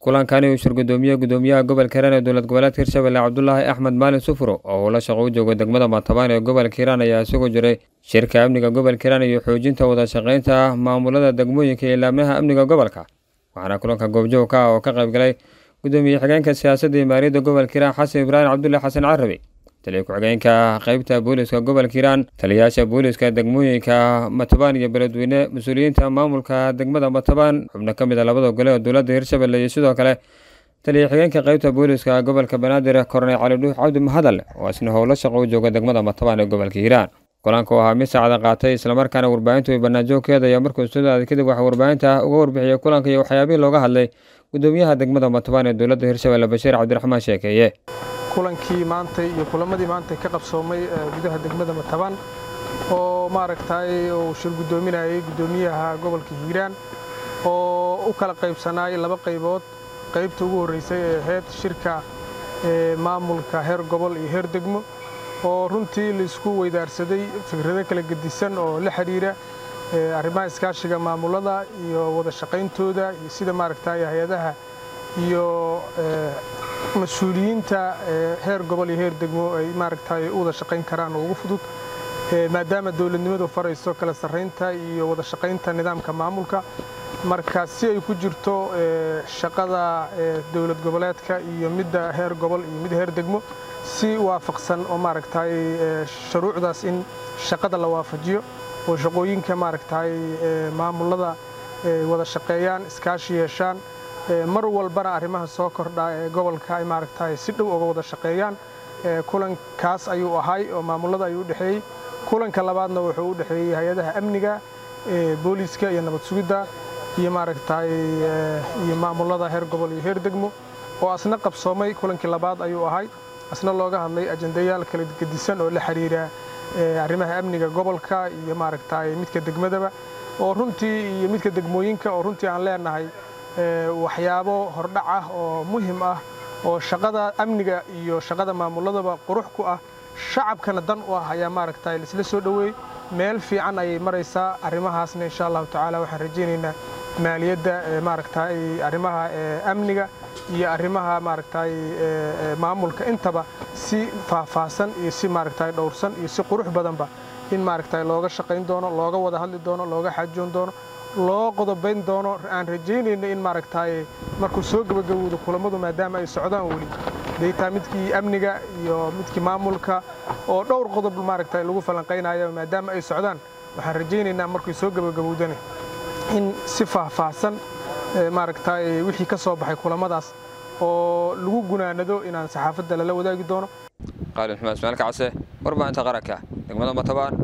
kulankani uu shir gudoomiye gudoomiyaha gobolka hiiraan ee dowlad goboleedka hirshabelle cabdulaahi axmed maalin sufuro oo uu la shaqo u joogo degmada matabaan ee gobolka hiiraan ayaa isugu jiray shirka amniga gobolka hiiraan iyo xoojinta wada shaqaynta maamulada degmooyinka iyo laamaha amniga gobolka waxaana kulanka goobjoog ka ah oo ka qaybgalay gudoomiye xigeenka siyaasadda iyo maaliyadda gobolka hiiraan xasan ibraahim cabdullahi xasan carabi taliya ku-xigeenka qeybta booliska gobolka hiiraan taliyayaasha booliska degmooyinka matabaan iyo beledweyne mas-uuliyiinta maamulka degmada matabaan xubno ka mid a labada gole oo dowladda hirshabelle iyo sidoo kale taliya xigeenka qeybta booliska gobolka banaadir korney cali dhuux cabdi mahadal oo isna howlo shaqo u jooga degmada matabaan ee gobolka hiiraan kulanka oo ahaa mid saacada qaatay islamarkaana warbaahintu ay banaanjoogkeeda ayaa markuu studaada kadib waxaa warbaahinta uga warbixiyey kulanka iyo waxyaabihii looga hadlay gudoomiyaha degmada matabaan ee dowladda hirshabelle bashiir cabdiraxmaan sheekeeye kulankii maantay iyo kulamadii maantay ka qabsoomay gudaha degmada matabaan oo maaragtay uu shir guddoominayay guddoomiyaha gobolka hiiraan oo u kala qaybsanaayay laba qaybood qaybta ugu horreysay ee ahayd shirka maamulka heer gobol iyo heer degmo oo runtii laisku weydaarsaday fikrado kala gedisan oo la xidhiira arrimaha iskaashiga maamulada iyo wada shaqayntooda iyo sida maaragtay hay-adaha iyo mas-uuliyiinta heer gobol iyo heer degmo ay maaragtay u wada shaqayn karaan oo ugu fudud maadaama dowladnimadu farayso kala sarraynta iyo wada shaqaynta nidaamka maamulka marka si ay ku jirto shaqada dowlad goboleedka iyo midda heer gobol iyo midda heer degmo si waafaqsan oo maaragtay shuruucdaas in shaqada la waafajiyo oo shaqooyinka maaragtay maamulada wada shaqeeyaan iskaashi yeeshaan mar walbana arrimaha soo kordha ee gobolka ay maaragtay si dhow uga wada shaqeeyaan kulankaas ayuu ahay oo maamulada ayuu u dhexeeyey kulanka labaadna wuxuu u dhexeeyey hay-adaha amniga booliiska iyo nabad sugidda iyo maaragtay iyo maamulada heer gobol iyo heer degmo oo asna qabsoomay kulankii labaad ayuu ahay asna looga hadlay ajendayaal kala gedisan oo la xiriira arrimaha amniga gobolka iyo maaragtay midka degmadaba oo runtii iyo midka degmooyinka oo runtii aan leenahay waxyaabo hordhac ah oo muhim ah oo shaqada amniga iyo shaqada maamuladaba qurux ku ah shacabkana dan u ah ayaa maaragtay laisla soo dhoweeyey meel fiican ayay maraysaa arrimahaasna insha allahu tacaala waxaan rajaynaynaa maaliyadda maaragtay arrimaha amniga iyo arrimaha maaragtay maamulka intaba si faahfaahsan iyo si maaragtay dhowrsan iyo si qurux badanba in maaragtay looga shaqayn doono looga wada hadli doono looga xaajoon doono loo qodobayn doono aan rajaynayno in maaragtay markuu soo gebagabowdo kulammadu maadaama ay socdaan weli daytaa midkii amniga iyo midkii maamulka oo dhowr qodob maaragtay lagu falanqaynayo maadaama ay socdaan waxaan rajaynaynaa markuu soo gebagabowdana in si faahfaahsan maaragtay wixii ka soo baxay kulammadaas oo lagu gunaanado inaan saxaafadda lala wadaagi doono qaalin xumaan ismaail kacse warbaahinta qaranka degmada matabaan